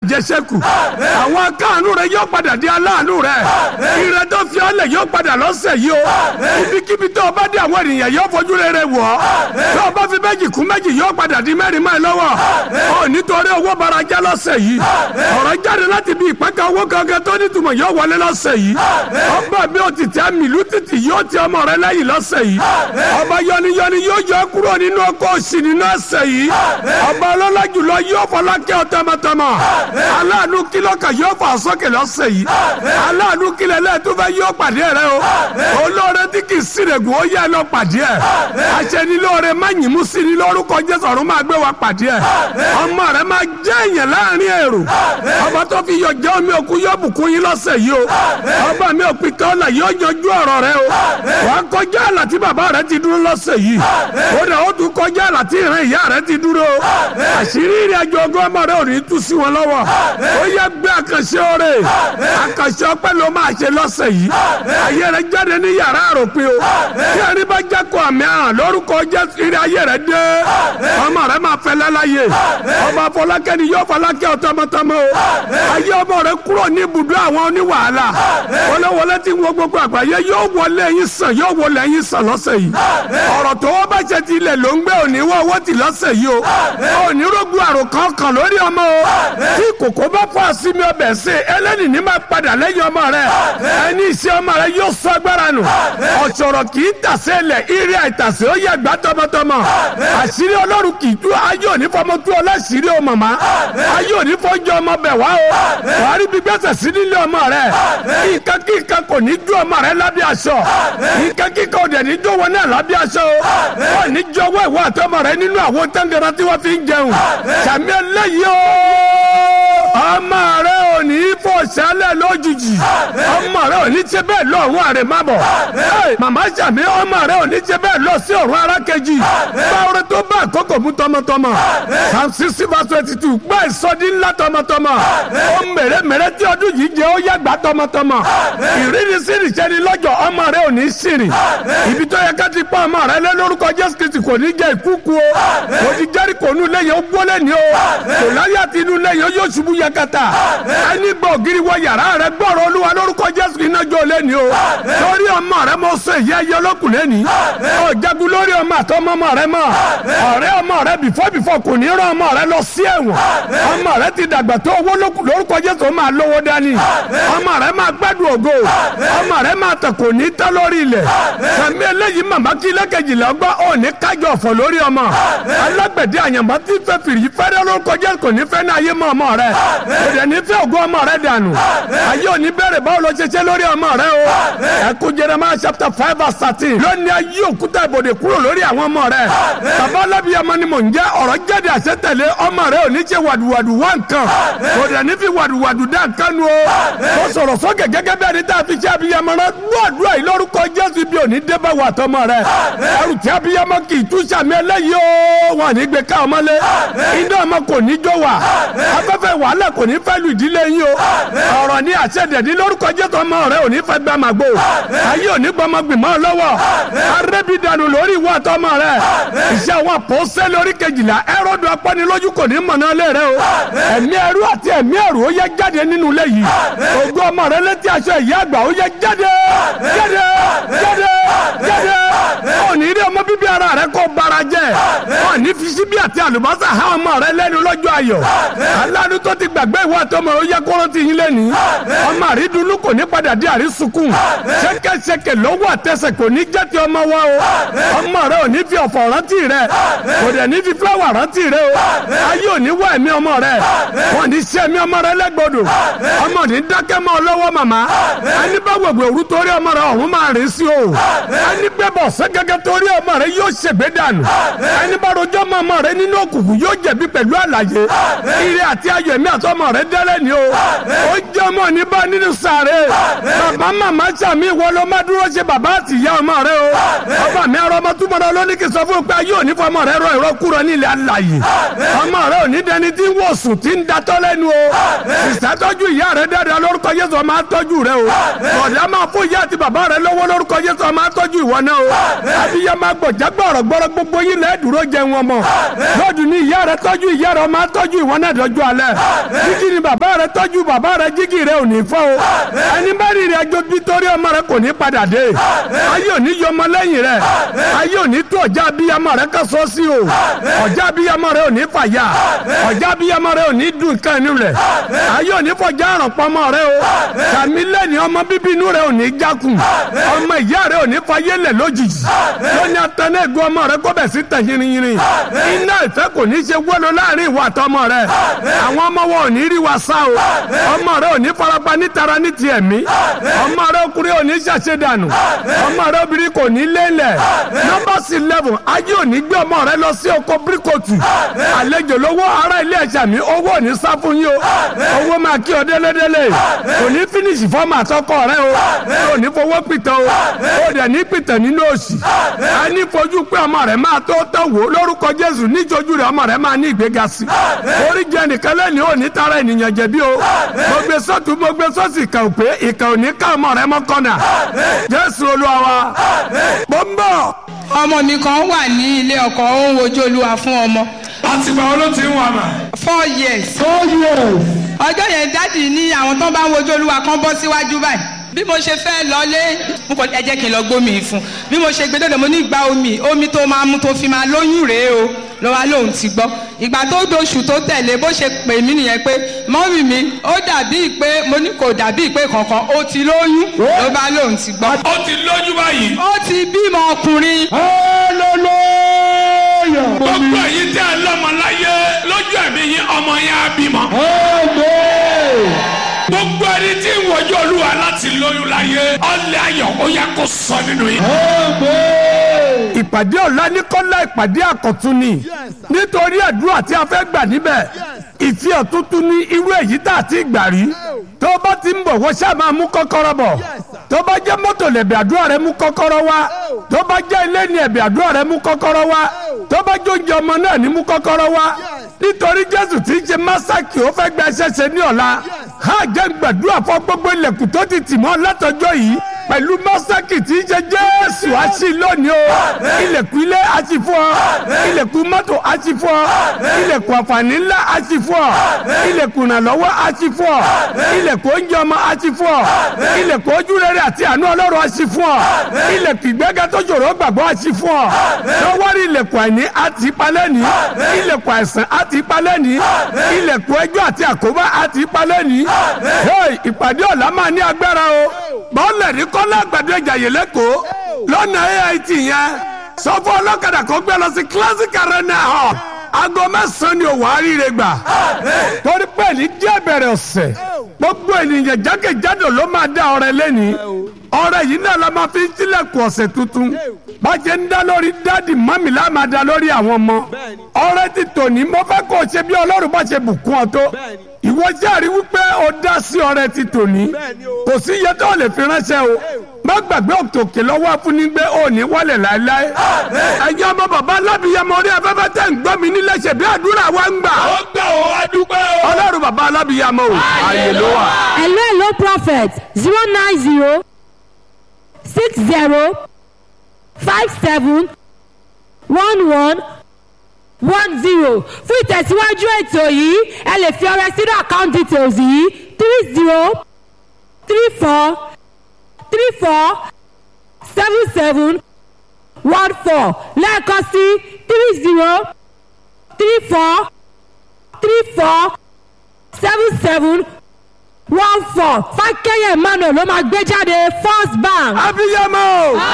àjẹsẹ́kù àwọn akáàánú rẹ yóò padà di aláàánú rẹ ire tó fi ọ́ lẹ̀ yóò padà lọ́sẹ̀ yìí o ibikíbi tó o bá dé àwọn ènìyàn yóò fojú rere wọ̀ ọ́ tó o bá fi méjì kún méjì yóò padà di mẹ́rin máa lọ́wọ́ ọ nítorí owó bara jẹ́ lọ́sẹ̀ yìí ọ̀rọ̀ jáde láti bí ìpẹ́ka owó gangan tó nítumọ̀ yóò wọlé lọ́sẹ̀ yìí ọba mi ò ti tẹ́ mìlú títì yóò ti ọmọ rẹ lẹ́yìn lọ́sẹ̀ yìí ọba yọniyọni yóò yọ kúrò nínú ọkọ̀ òsì nínú ẹsẹ̀ yìí ọba ọlọ́lá jùlọ yóò fọlákẹ́ ọ tọmọtọmọ aláàánú kílọ̀kà yóò fà sókè lọ́sẹ̀ yìí aláàánú kílẹ̀ lẹ́ẹ̀túfẹ́ yóò pàdé rẹ o olóore tí kì í sírègùn ó yẹ lọ pàdé ẹ aṣẹ́nilóore má yìnbó sí ni lórúkọ jésù ọ̀run máa gbé wa pàdé ẹ ọmọ rẹ máa jẹ́ èèyàn láàrin èrò ọba tó fi yọ jẹ́ omi òkú yóò bùkún yín lọ́sẹ̀ yìí o ọba mi ò pin kọ́lá yóò yanjú ọ̀rọ̀ rẹ o wà á kọjá àlà tí bàbá rẹ ti dúró lọ́sẹ̀ yìí ó dà ó tún kọjá àlà tí ìran ìyá rẹ ti dúró o àṣírí ìrìn àjò ọgọ́ ọmọ rẹ ò ní tú sí wọn lọ́wọ́ ó yẹ gbé àkànṣe oore àkànṣe ọpẹ́ ló máa ṣe lọ́sẹ̀ yìí ayé rẹ jáde ní yàrá àròpin o tí ẹni bá jẹ́ kó àmì àràn lórúkọ jésù ìrìn ayé rẹ dé ọmọ rẹ máa fẹ́ lẹ́láyè ọba fọlákẹ́ni yóò fọlákẹ́ ọ̀tọ́mọtọ́mọ o ayé ọmọ rẹ kúrò ní ibùdó àwọn oníwàhálà wọléwọlé tí wọ́n gbogbo àgbáyé yóò wọlé yín sàn yóò wọlé yín sàn lọ́sẹ̀ yìí ọ̀rọ̀ tó wọ́n bá ṣe ti ilẹ̀ ló ń gbé òní wọ́n owó ti lọ́sẹ̀ yìí o òní rógun àrò kankan lórí ọmọ o tí kòkó bá fọ́ àsìmí ọbẹ̀ sí ẹlẹ́ni ní máa padà lẹ́yìn ọmọ rẹ ẹni iṣẹ́ ọmọ rẹ yóò sọ agbára nù ọ̀ṣọ̀rọ̀ kì í tàsé lẹ̀ irí àìtàsé ó yẹ gbá tọmọtọmọ àṣírí ọlọ́run kì í tú ayé òní fọmọ tú ọ láṣírí o màmá ayé òní fọjọ́ ọmọ bẹ̀ wá o wàá rí bí gbèsè sí nílé ọmọ rẹ nǹkan kí nǹkan kò ní dún ọmọ rẹ lábẹ́ aṣọ nǹkan kí nǹkan ò dẹ̀ ní dún wọn náà lábẹ́ aṣọ o wọn ní jọ̀wọ́ ìwọ àtọmọ rẹ nínú àwọn tẹ́ngẹ̀rẹ́ tí wọ́n fi ń jẹun sàmì ẹlẹ́yìí o ọmọ rẹ ò ní fò sálẹ̀ lójijì ọmọ rẹ ò ní ṣe bẹ́ẹ̀ lọ́rùn àrè má bọ̀ màmá sàmì ọmọ rẹ ò ní ṣe bẹ́ẹ̀ lọ sí ọ̀run arákejì báwo tó bá àkókò mú tọmọtọmọ psalm sixty verse twenty two gbọ́ ìsọdí ńlá tọmọtọmọ ó mèremère tí ọdún yìí jẹ́ ó yàgbá tọmọtọmọ ìrírí sí ìṣẹ́ni lọ́jọ́ ọmọ rẹ ò ní ṣìrìn ibi tó yẹ ká ti pọ́ ọmọ rẹ lé lórúkọ jésù kristi kò ní jẹ́ ìkúkú o kò ní jẹ́rìí kò nú lẹ́yìn ó gbólé ní o kò láyé àti inú lẹ́yìn ó yóò ṣubú yakata ẹni gbọ́ ògiri wọ yàrá rẹ gbọ́rọ̀ olúwa lórúkọ jésù iná jó lé ní o lórí ọmọ rẹ mo sọ ìyá ẹyẹ ọlọ́kùn lé ní ọ jagun lórí ọmọ àtọmọ ọmọ rẹ mọ ọ̀rẹ́ ọmọ rẹ bìfọ́ bìfọ́ kò ní rán ọmọ rẹ lọ sí ẹ̀wọ̀n ọmọ rẹ ti dàgbà tó owó lórúkọ jésù ó máa lówó dání ọmọ rẹ máa gbádùn ògo ọmọ rẹ máa tẹ̀ kò ní tẹ́ lórí ilẹ̀ sàmì eléyìí màmá kí lẹ́kẹ̀jìlá ọgbà ò ní kájọ ọ̀fọ̀ lórí ọmọ alágbẹ̀dẹ àyànmọ́ tí fẹ́ fìrí fẹ́rẹ́ lórúkọ jésù kò ní fẹ́ ní ayé mọ́ ọmọ rẹ kò dẹ̀ ní fẹ́ ògo ọmọ rẹ dànù ayé ò ní bẹ̀rẹ̀ báwo ló ṣe ṣe lórí ọmọ rẹ o ẹkú Jeremiah chapter five verse thirteen lónìí ayé òkúta ìbòdè kúrò lórí àwọn ọmọ rẹ bàbá alábìyàmọ ni mò ń jẹ́ ọ̀rọ̀ jáde àṣetẹ̀lé ọmọ rẹ ò ní ṣe wàdùwàdù wá nǹkan kò dẹ̀ ní fi wàdùwàdù dá nǹkan nu o ó sọ̀rọ̀ sókè gẹ́gẹ́ bí ẹni tá a fi ṣe abiyamọ rẹ gbọ́dọ̀ yìí lórúkọ Jésù bí òní dé bá wà tọmọ rẹ ẹrù tí abiyamọ kì í tú sàmì ẹlẹ́yìí o wọn ní gbé ká ọmọlé iná ọmọ kò ní jó wà afẹ́fẹ́ wàhálà kò ní fẹ́ lu ìdílé yín o ọ̀rọ̀ ní àṣẹdẹ̀dí lórúkọ Jésù ọmọ rẹ ò ní fẹ́ gbà màgbó ayé ò ní gbọmọ gbìmọ̀ lọ́wọ́ arẹ́bídànù lórí ìwọ àtọmọ rẹ iṣẹ́ àwọn àpòsẹ́ lórí kejìlá ẹrọ́dù apánilójú kò ní mọ̀nà lé rẹ o ẹ̀mí ẹrú àti ẹ̀mí ẹrú ó yẹ jáde nínú ilé yìí ògo ọmọ rẹ létí aṣọ ìyá àgbà ó yẹ jáde jáde jáde jáde ó ní rí ọmọ bíbí ara rẹ kó bara jẹ ó ní fi síbí àti àlùbọ́sà há ọmọ rẹ lẹ́nu lọ́jọ́ ayọ̀ aláàánú tó ti gbàgbé ìwọ àtọmọ ó yẹ kó rántí yín lẹ́nu ọmọ àrídùnnú kò ní padà dé àrísùkùn ṣẹkẹṣẹkẹ lọ́wọ́ àtẹsẹ̀ kò ní jẹ́ ti ọmọ wa o ọmọ rẹ ò ní fi ọ̀fọ̀ rántí rẹ kò dẹ̀ ní fi fúláwà rántí rẹ o ayé ò ní wá ẹ̀mí ọmọ rẹ wọn ní sí ẹ̀mí ọmọ rẹ lẹ́gbọ̀dọ̀ ọmọ ní dákẹ́ mọ́ ọ lọ́wọ́ màmá ẹni bá wẹ̀wẹ̀ òru torí ọmọ rẹ ọ̀run máa rìn sí o ẹni gbé bọ̀ sẹ́gẹ́gẹ́ torí ọmọ rẹ yóò ṣègbè dànù ẹni bá rojọ́ mọ́ ọmọ rẹ nínú òkùnkùn yóò jẹ̀bi pẹ̀lú àlàyé ire àti ayọ̀ ẹ̀mí àtọmọ rẹ dẹ́rẹ́ ni o ó jẹ́ ọmọ ní bá nínú sàré bàbá màmá sàmì ìwọ ló má dúró ṣe bàbá àti ìyá ọmọ rẹ o ọba mi arọ ọmọ túmọ̀ náà lónìí kì í sọ fún pé ayé òní fọmọ rẹ rọ ìrọ kúrọ ní ilẹ̀ alàyè ọmọ rẹ òní dẹni tí ń wòsùn tí ń datọ́ lẹ́nu o sísá tọ́jú ìyá rẹ dáadáa lórúkọ Jésù ọmọ atọ́jú rẹ o ọ̀dà máa fún ìyá àti bàbá rẹ lọ́wọ́ lórúkọ Jésù ọmọ tọ́jú ìwọ náà o abiyamọ agbọ̀já gbọ̀rọ̀ gbọ́rọ̀ gbogbo yín lẹ́ẹ̀ dúró jẹun ọmọ lọ́dún ní ìyá rẹ tọ́jú ìyá rẹ ọmọ tọ́jú ìwọ náà dọ́jú alẹ́ jígì ni bàbá rẹ tọ́jú bàbá rẹ jígì rẹ ò ní fọ́ o ẹni bá rí rẹ ẹjọ́ nítorí ọmọ rẹ kò ní padà dé ayé ò ní yọ ọmọ lẹ́yìn rẹ ayé ò ní tó ọjà abiyamọ rẹ kọ́ sọ́ sí o ọjà abiyamọ rẹ ò ní fàyà ọjà abiyamọ rẹ ò ní dùn nǹkan inú rẹ ayé ò ní fọjá àrùn pọmọ rẹ o tàmí lẹ́ni ọmọ bíbí inú rẹ ò ní jákùn ọmọ ìyá rẹ ò ní fayé lẹ̀ lójijì lóní atẹ́nẹ́ egun ọmọ rẹ kó bẹ̀ sí tẹ̀ yìnyín iná ìfẹ́ kò ní ṣe wọ́lọ́ láàrin ìwà àtọmọ rẹ àwọn ọmọ wọn ò ní rí wa sá o ọmọ rẹ ò ní farapa nítara ní ti ẹ̀mí ọmọ rẹ ọkùnrin ò ní ṣàṣedànù ọmọ rẹ obìnrin kò ní lélẹ̀ nọ́mbà eleven ayé ò ní gbé ọmọ rẹ lọ sí oko bíríkòtù àlejò lówó ará ilé ẹ̀ṣà mi owó ò ní sá fún yín o owó máa kí ọ délédélé kò ní fínísì fọ́ọ̀mù àtọkọ rẹ o kò ní fowó pìtàn o ó dẹ̀ ní pìtàn nínú òsì a ní fojú pé ọmọ rẹ máa tó tán wò lórúkọ Jésù níjojú rẹ ọmọ rẹ máa ní ìgbéga sí orí jẹ nìkan lẹ́ni ò ní tara ènìyàn jẹ̀bi o mo gbé sọ́tún mo gbé sọ́sì ìkà òpè ìkà ò ní ká ọmọ rẹ mọ́ kọ́nà Jésù Olúwa wa mo ń bọ̀. ọmọ mi kan wà ní ilé ọkọ ó ń wojú olúwa fún ọmọ àtìgbà wo ló ti ń wà mà. four years four years. ọjọ́ yẹn dáàdì ní àwọn tó bá ń wojú olúwa kan bọ́ síwájú báyìí bí mo ṣe fẹ́ lọlé mo kọ ẹ jẹ́ kí n lọ gbómi yìí fún bí mo ṣe gbé dọ́dọ̀ mo ní gba omi omi tó máa mú tó fi máa lóyún rèé o lọ́wọ́ lòun ti gbọ́ ìgbà tó doṣù tó tẹ̀lé bó ṣe pè mí nìyẹn pé mọ́mì mi ó dàbí pé mo ní kò dàbí pé kankan ó ti lóyún ló bá lòun ti gbọ́. ó ti lójú báyìí. ó ti bímọ ọkùnrin. hallelujah. gbogbo èyí tẹ́ ẹ lọ́mọ láyé lójú ẹ̀mí yín ọmọ yẹn á bímọ. amen. gbogbo ẹni tí ń wojú olúwa láti lóyún láyé ọlẹ́ ayọ̀ ó yẹ kó sọ nínú yín. amen. ìpàdé ọ̀la ní kọ́lá ìpàdé àkọ́tún ni nítorí àdúrà tí a fẹ́ gbà níbẹ̀ ìfihàn tuntun ní irú èyí tá a ti gbà rí tó bá ti ń bọ̀ wọ́n ṣáà máa mú kọ́kọ́rọ́ bọ̀ tó bá jẹ́ mọ́tò lẹ̀bẹ̀ àdúrà rẹ mú kọ́kọ́rọ́ wá tó bá jẹ́ ilé ní ẹ̀bẹ̀ àdúrà rẹ mú kọ́kọ́rọ́ wá tó bá jóúnjẹ ọmọ náà ní mú kọ́kọ́rọ́ wá nítorí jésù tí ń ṣe másákì ó fẹ́ gba ẹsẹ̀ ṣe ní ọ̀la ha jẹ́ gbàdúrà fún gbogbo ilẹ̀kùn tó ti tì mọ́ látọjọ́ yìí pẹ̀lú másákì tí ń ṣe jésù àṣì lónìí o ilẹ̀kùn ilé àṣì fún ọ ilẹ̀kùn mọ́tò àṣì fún ọ ilẹ̀kùn àǹfààní ńlá àṣì fún ọ ilẹ̀kùn ìrànlọ́wọ́ àṣì fún ọ ilẹ̀kùn oúnjẹ ọmọ àṣì fún ọ ilẹ̀kùn ojúrere àti àánú ọlọ́run àṣì fún ọ ilẹ̀kùn ìgbéga tó ṣòro gbàgbọ́ àṣì fún ọ lọ́wọ́rì ilẹ̀kùn àìní àti ìpalẹ́ni ilẹ̀kùn àìsàn àti ìpalẹ́ni ilẹ̀kùn ẹjọ́ àti àkóbá àti ìpalẹ́ni ìpàdé ọ̀la máa ní agbára o bọ́ọ̀lẹ̀ ní kọ́lá àgbàdo ìjàyè lẹ́kọ̀ọ́ lọ́nà AIT yẹn sọ fún ọlọ́kadà kó gbé lọ sí classic arena hall aago mẹ́sàn-án ni òwò àríire gbà torí pé ní díẹ̀ bẹ̀rẹ̀ ọ̀sẹ̀ gbogbo ènìyàn jákèjádò ló máa dá ọrẹ lẹ́ni ọrẹ yìí náà la máa fi ń tilẹ̀kùn ọ̀sẹ̀ tuntun bàjẹ́ ń dá lórí dáàdì mọ́mì la máa dá lórí àwọn ọmọ ọrẹ ti tòní mo fẹ́ kó o ṣe bí ọlọ́run bá ṣe bùkún ọ tó ìwọ járe wípé o dá sí ọrẹ ti tòní kò sí iye tó lè fi ránṣẹ́ o má gbàgbé òkè lọ́wọ́ afúnigbé òní wọlé láéláé ẹ̀yin ọmọ bàbá alábìyamọ orí afẹ́fẹ́ tẹ̀ ń gbọ́ mi nílé ṣe bí àdúrà wa ń gbà. ó gbà ó adúpẹ́ o. ọlọ́run bàbá alábìyamọ o ààyè ló wà. hello hello prophet zero nine zero six zero five seven one one one zero fún ìtẹ̀síwájú ètò yìí ẹ lè fi ọrẹ sínú account details yìí three zero three four three four seven seven one four lẹ́ẹ̀kan sí three zero three four three four seven seven one four fákẹ́yẹ̀ emmanuel ló máa gbé jáde first bank. abiyamọ.